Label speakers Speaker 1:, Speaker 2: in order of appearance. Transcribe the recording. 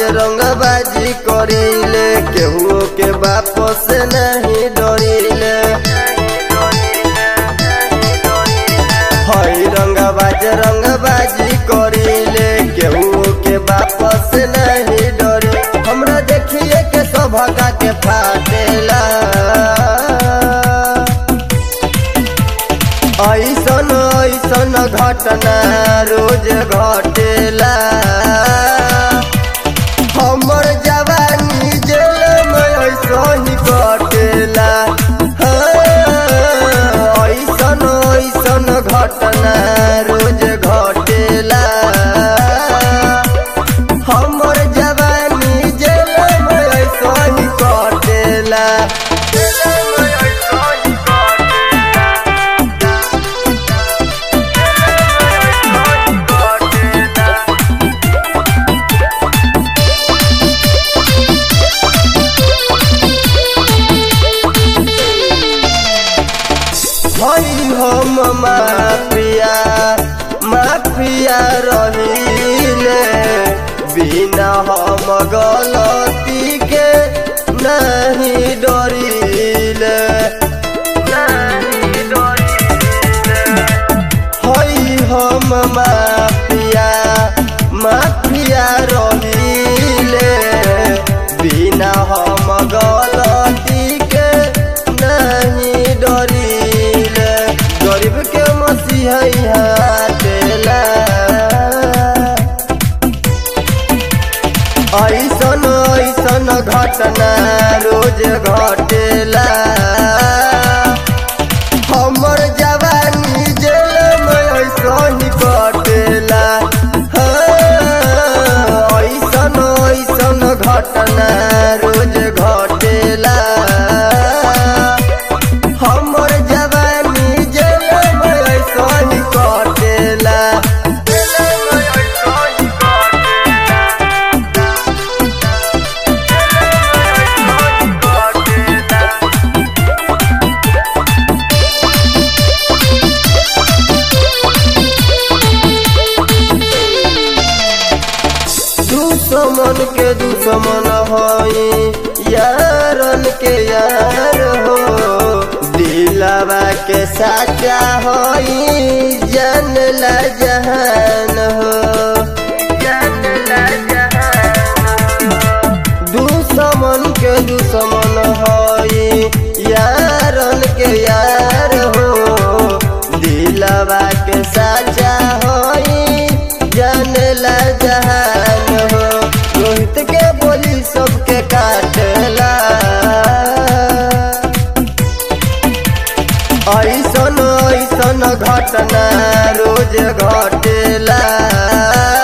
Speaker 1: रंगबाजी करीले केहू के बाप से नहीं डरीले हई रंगबाज रंगबाजी करीले केहू के बाप से नहीं डरे हमरा देखिए के सभका के फाटेला ऐसन ऐसन घटना रोज घटेला हमर जवानी जेल में ऐसन ही कटेला हाँ, ऐसन ऐसन घटना रोज घटेला हमर जवानी जेल में ऐसन ही कटेला जेल में ऐसन ही हई हम माफिया माफिया रहीले बिना हम गलती के नहीं डरीले नहीं डरीले हई हम माफिया माफिया रहीले बिना हम गलती के नहीं डरीले गरीब के मसीहा हाथेला ऐसन ऐसन घटना रोज घटेला हमर जवानी जेल में ऐसन ही कटेला हाँ, ऐसन ऐसन घटना रोज घटेला हमर जवानी जेल में ऐसन ही कटेला जेल में ऐसन ही दुश्मन के दुश्मन हई यारन के यार हो दिलावा के साचा हई जन ला जहान हो जन ला जहान दुश्मन के दुश्मन हई यारन के यार हो दिलवा के साचा हई जानला जहान हो रोहित के बोली सबके काटला ऐसन ऐसन घटना रोज घटेला